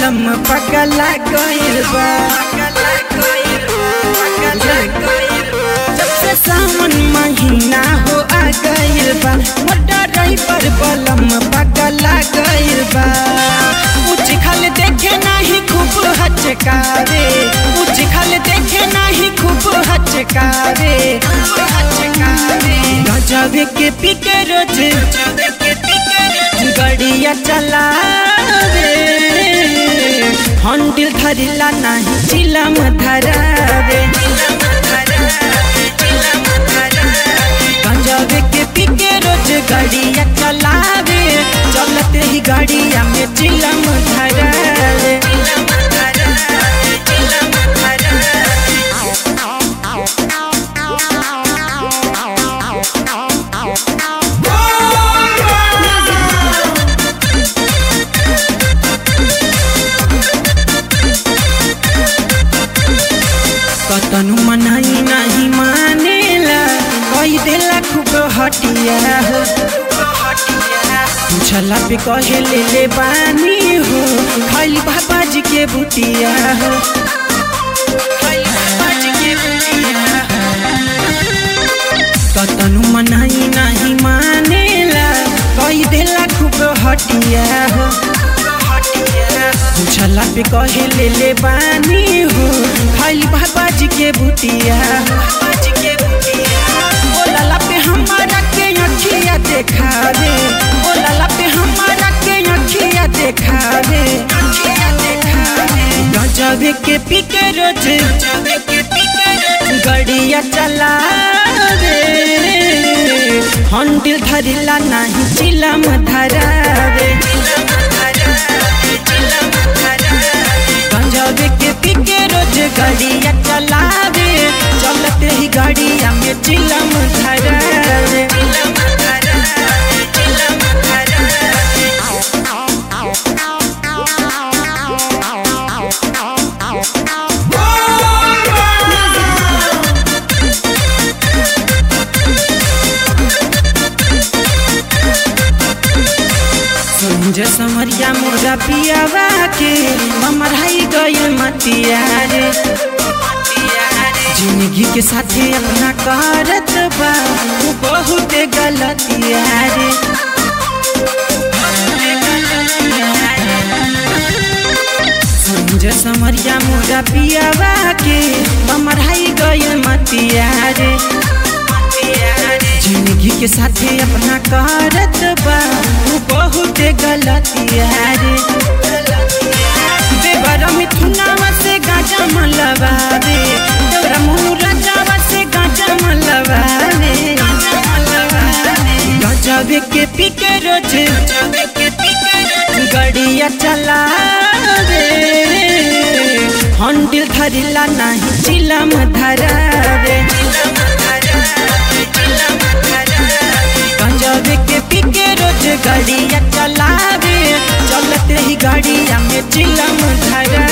बलम पगला गइल बा जब से सावन महीना हो आ गइल बा मोटा ड्राइवर बलम पगला गइल बा ऊंच खल देखे नाही खूब हचकावे ऊंच खल देखे नाही खूब हचकावे गजब के पिके रोज गड़िया चलावे हंडिल धरिला नाही चिलम धरावे गंजब के पिके रोज गड़िया चलावे चलते ही गाड़िया में चिलम धरावे कतनु मनाई नहीं मानेला कही देला खूब हटिया हो पूछला पे कहे ले ले बानी हो खाली बाबा जी के बुटिया हो कतनु मनाई नहीं मानेला कही देला खूब हटिया हो पूछला पे कहे ले ले बानी हो खाली बाबा जी के बुटिया बोलला पे हमारा के अखिया देखावे बोलला पे हमारा के अखिया देखावे गजब के पिके रोज गड़िया चलावे हंडिल धरिला नहीं चिलम धरावे पंजाब के पिके रोज गाड़िया चलावे चलते ही गाड़िया में चिलम धरावे संजय समरिया मुर्गा पियावा के हमर हाई गइल मतिया रे जिंदगी के साथे अपना करत बा वो बहुत गलतिया रे संजय समरिया मुर्गा पियावा के हमर हाई गइल मतिया रे जिंदगी के साथे अपना करत बा वो बहुत गलतिया रे देवर मिथुनावा से गाजा मलवा दे तोरा मुनु राजावा से गाजा मलवा दे गजब के पिके रोज गड़िया चलावे हंडिल धरिला नहीं चिलम धरावे पंजाब के पिके रोज गाड़िया चलावे चलते ही गाड़िया में चिलम धरा